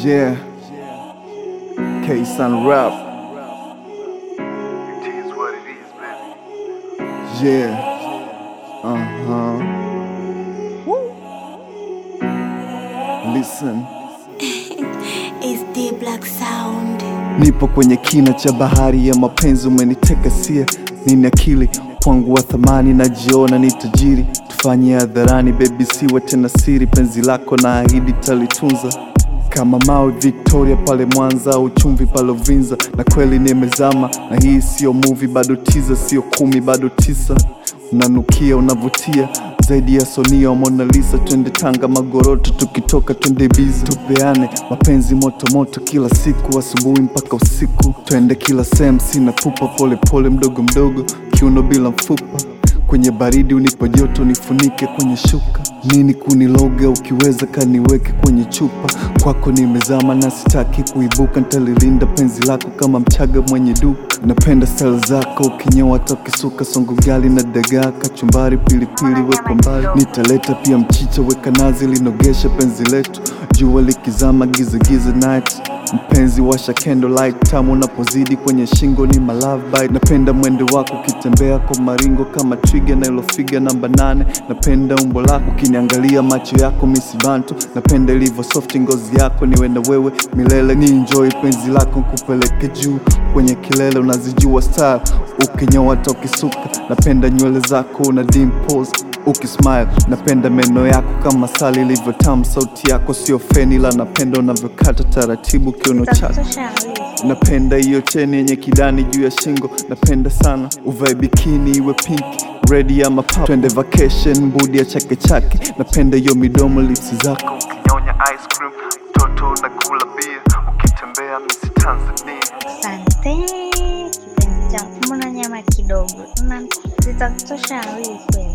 Yeah. K Sun Rap. It is what it is, baby. Yeah. Uh huh. Listen. It's the black sound. Nipo kwenye kina cha bahari ya mapenzi, umeniteka sia, nini akili kwangu wa thamani, najiona ni tajiri, tufanye hadharani, baby siwe tena siri, penzi lako na ahidi talitunza kama mawe Victoria pale Mwanza, uchumvi pale Uvinza, na kweli nimezama, na hii sio movie, bado tiza, sio kumi, bado tisa, unanukia unavutia zaidi ya Sonia wa Mona Lisa. Twende Tanga Magoroto, tukitoka twende bizi, tupeane mapenzi moto moto kila siku, asubuhi mpaka usiku. Twende kila sehemu, sina pupa, pole pole, mdogo mdogo, kiuno bila mfupa kwenye baridi unipo joto, nifunike kwenye shuka. Nini kuniloga, ukiweza kaniweke kwenye chupa. Kwako nimezama na sitaki kuibuka, nitalilinda penzi lako kama mchaga mwenye duka. Napenda style zako, ukinyoa hata ukisuka, songo gali na dagaa, kachumbari, pilipili wekwa mbali. Nitaleta pia mchicha, weka nazi, linogesha penzi letu. Jua likizama, giza giza night Mpenzi washa candlelight tamu unapozidi kwenye shingo ni my love bite. Napenda mwendo wako ukitembea kwa maringo kama twiga na ilofiga namba nane. Napenda umbo lako ukiniangalia macho yako misibantu. Napenda ilivyo soft ngozi yako niwe na wewe milele ni enjoy penzi lako kupeleke juu kwenye kilele unazijua style ukinyoa hata ukisuka. Napenda nywele zako una dimples ukismile napenda meno yako kama sali ilivyo tamu, sauti yako sio feni, la napenda unavyokata taratibu kiuno chako. Napenda hiyo cheni yenye kidani juu ya shingo, napenda sana uvae bikini iwe pink red ama purple. Twende vacation budi ya chake chake, napenda hiyo midomo lips zako Ukinyonya ice cream, mtoto unakula bia, ukitembea misi Tanzania. Asante kipenzi changu, mbona nyama kidogo? Una- Zitakutosha wili kweli?